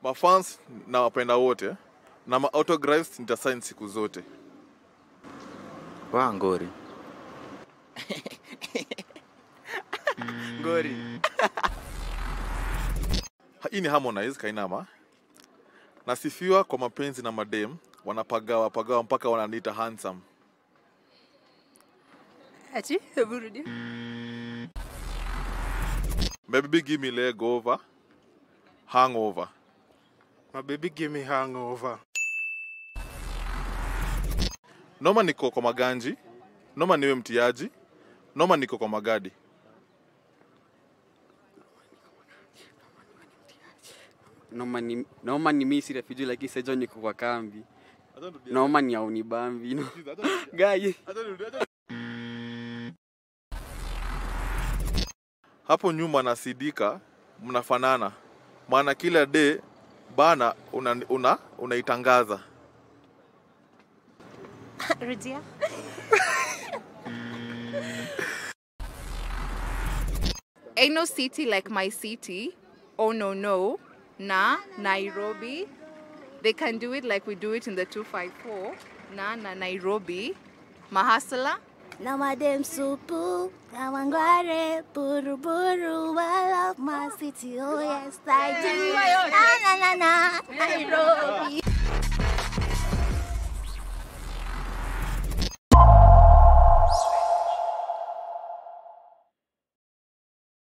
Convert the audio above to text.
mafans na wapenda wote na ma autographs nitasign siku zote wa ngori ngori Ha- hii ni harmonize kainama nasifiwa kwa mapenzi na madem wanapagawa pagawa mpaka wananiita handsome Ati, hebu rudia. baby give me leg over hangover my baby give me hangover noma niko kwa maganji noma niwe mtiaji noma niko kwa magadi noma ni, noma ni misi refugee lakini sejo niko kwa kambi noma ni aunibambi no. gaye hapo nyuma na sidika mnafanana maana kila day bana una, una, unaitangaza Rudia. Ain't no city like my city. Oh no no. Na Nairobi. They can do it like we do it in the 254. Na na Nairobi. Mahasala. Na madem supu, na wangware, buru buru, I love my city, oh yes I do. Na na na na, Nairobi.